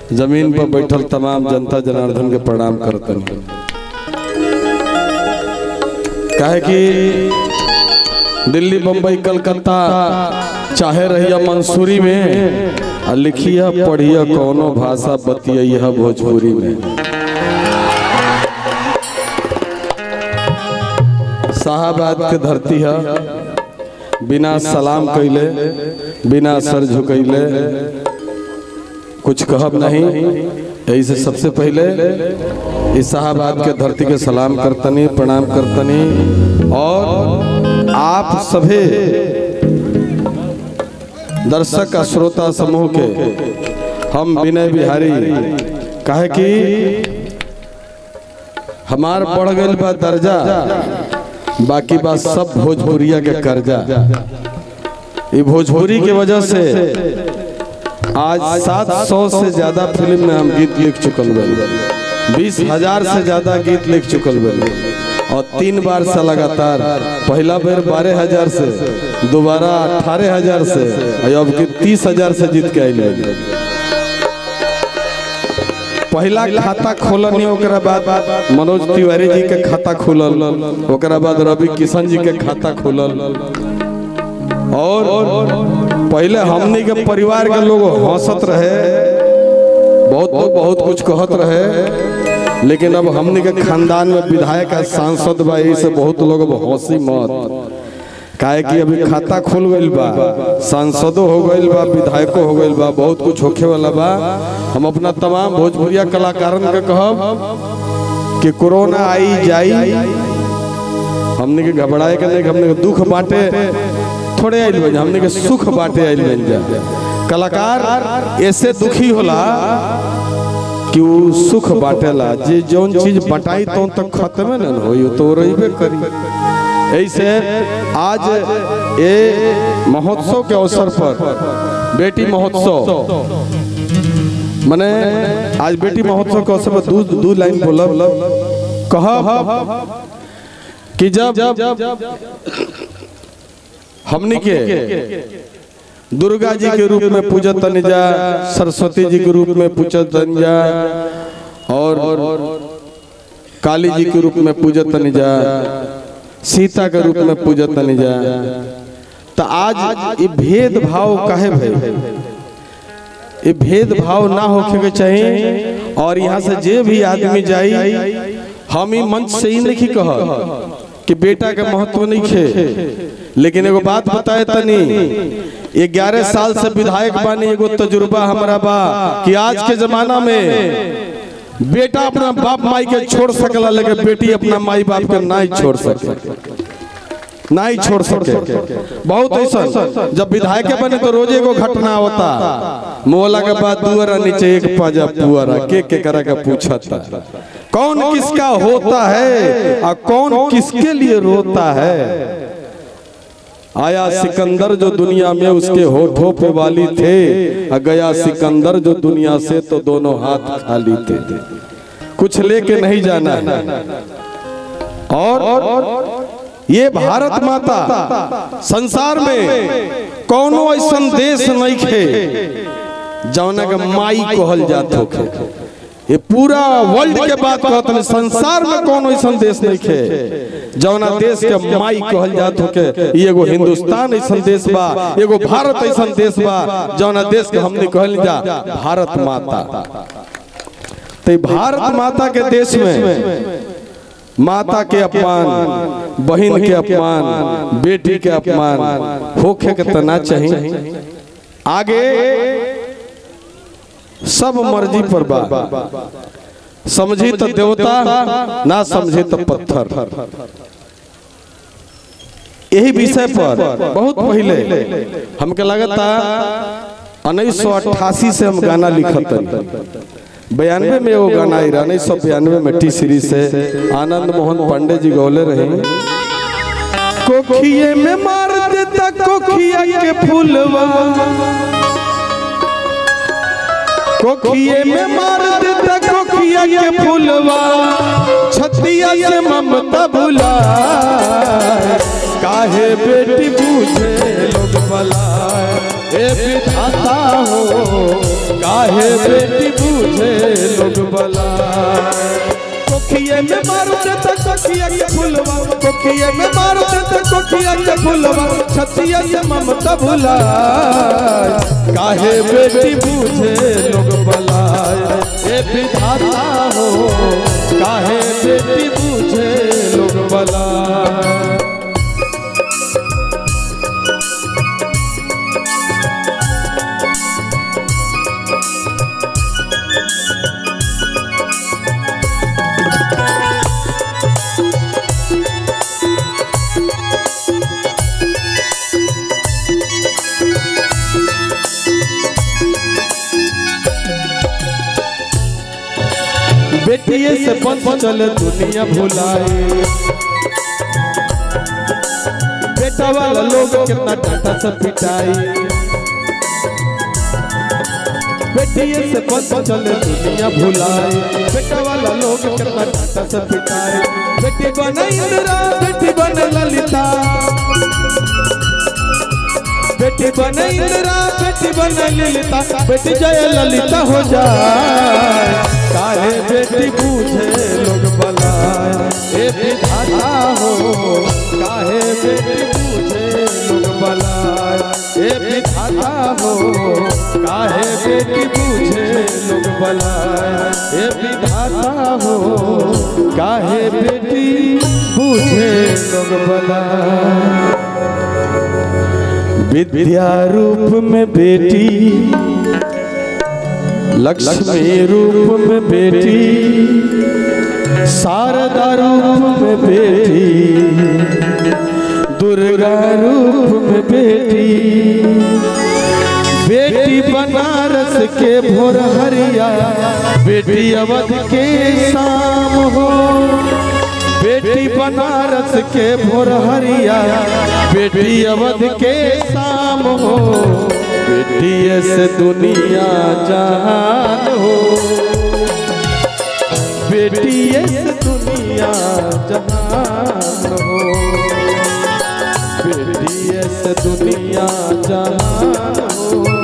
जमीन पर बैठल तमाम जनता जनार्दन के प्रणाम करतन काहे कि दिल्ली बम्बई कलकत्ता चाहे रहिया मंसूरी में आ लिखिया पढ़िया कौनो भाषा बतिया भोजपुरी में शाहबाद के धरती है बिना सलाम कैले बिना सर झुकैले कुछ कहब नहीं यही से सबसे पहले इस शाहबाद के धरती के सलाम करतनी प्रणाम करतनी और आप सभी दर्शक का श्रोता समूह के हम विनय बिहारी कहे कि हमार बढ़ गई बा दर्जा बाकी बात सब भोजपुरिया के कर्जा ये भोजपुरी की वजह से आज सात सौ से ज्यादा फिल्म में हम गीत लिख चुकल बन बीस हजार से ज्यादा गीत लिख चुकल बन और तीन बार से लगातार पहला बार बारह हजार से दोबारा अठारह हजार से और अब की तीस हजार से जीत के आइल पहला खाता खोलनी ओकरा बाद मनोज तिवारी जी के खाता खुलल ओकरा बाद रवि किशन जी के खाता खुलल और पहले हमनी के परिवार के लोग हंसत रहे बहुत बहुत बहुत कुछ कहत रहे लेकिन अब हमनी के खानदान में विधायक आ सांसद बा यही से बहुत लोग अब हंसी मत काहे कि अभी खाता खुल गइल बा सांसदो हो गइल बा विधायको हो गइल बा बहुत कुछ होखे वाला बा हम अपना तमाम भोजपुरिया कलाकारन के कहब कि कोरोना आई जाई हमने के घबराए के नहीं हमने के दुख बांटे थोड़े आइल बन हमने के सुख बांटे आइल बन जा कलाकार ऐसे दुखी होला कि वो सुख बांटेला जे जौन चीज बटाई तो तक खत्म न होई तो रहिबे करी ऐसे आज ये महोत्सव के अवसर पर बेटी महोत्सव मैंने आज बेटी महोत्सव के अवसर पर दू दू लाइन बोलब कह कि जब हमनी के दुर्गा जी के रूप में पूजत जा सरस्वती जी के रूप में पूजत जा और काली जी के रूप में पूजत जा सीता के रूप में पूजत जा तो आज ये भेदभाव कहे भाई ये भेदभाव ना होके के चाहिए और यहाँ से जे भी आदमी जाई हम ही मंच से ही नहीं कह कि बेटा के महत्व नहीं खे लेकिन एगो बात बताए तनी ग्यारह साल से विधायक बानी एगो तजुर्बा हमारा बा कि आज के जमाना में बेटा अपना बाप माई के छोड़ सकला लेकिन बेटी अपना माई बाप के नहीं छोड़ सके नहीं छोड़ सके बहुत ऐसा जब विधायक बने तो रोज एगो घटना होता मोला के बाद दुआरा नीचे एक पाजा पुआरा के के करा के पूछता कौन किसका होता है और कौन किसके लिए रोता है आया सिकंदर जो दुनिया में उसके होठों पे वाली थे और गया सिकंदर जो दुनिया से तो दोनों हाथ खाली थे कुछ लेके नहीं जाना है और ये भारत माता संसार में कौनो ऐसा देश नहीं खे जौना के माई कहल जात होखे ये पूरा वर्ल्ड के बात कहत है संसार में कौन ऐसा देश नहीं खे जौना देश के माई कहल जात होके एगो हिंदुस्तान ऐसा देश बा एगो भारत ऐसा देश बा जौना देश के हमने कहल जा भारत माता तो भारत माता के देश में माता के अपमान बहन के अपमान बेटी के अपमान होखे के तना चाहिए आगे सब मर्जी पर बा समझी तो देवता ना समझी तो पत्थर यही विषय पर बहुत पहले हमके लगता उन्नीस सौ अट्ठासी से हम गाना लिखत बयानवे में वो गाना आई उन्नीस सौ बयानवे में टी सीरीज से आनंद मोहन पांडे जी गौले रहे कोखिए में मार देता कोखिया के फूलवा कोखिए में मार देता कोखिया के फूलवा छतिया से ममता भुला काहे बेटी पूछे लोग भला ए विधाता विधाता हो काहे बेटी बूझे लोग बला कोखिए में मारो देता कोखिया के फुलवा कोखिए में मारो देता कोखिया के फुलवा छतिया से ममता भुला काहे बेटी बूझे लोग बलाए ए विधाता हो काहे बेटी बूझे लोग बलाए बेटिए से पन चल दुनिया भुलाए बेटा वाला लोग कितना डांटा से पिटाई बेटिए से पन चल दुनिया भुलाए बेटा वाला लोग कितना डांटा से पिटाई बेटी बने इंदिरा बेटी बने ललिता बेटी बने इंदिरा बेटी बने ललिता बेटी जय ललिता हो जाए काहे बेटी पूछे लोग बलाए ए विधाता हो काहे बेटी पूछे लोग बलाए ए विधाता हो काहे बेटी पूछे लोग बलाए ए विधाता हो काहे बेटी पूछे लोग बलाए विद्या रूप में बेटी लक्ष्मी रूप में बेटी शारदा रूप में बेटी दुर्गा रूप में बेटी बेटी बनारस के भोर हरिया बेटी अवध के शाम हो बेटी बनारस के भोर हरिया बेटी अवध के शाम हो बेटी से दुनिया जहान हो बेटी से दुनिया जहान हो बेटी से दुनिया जहान हो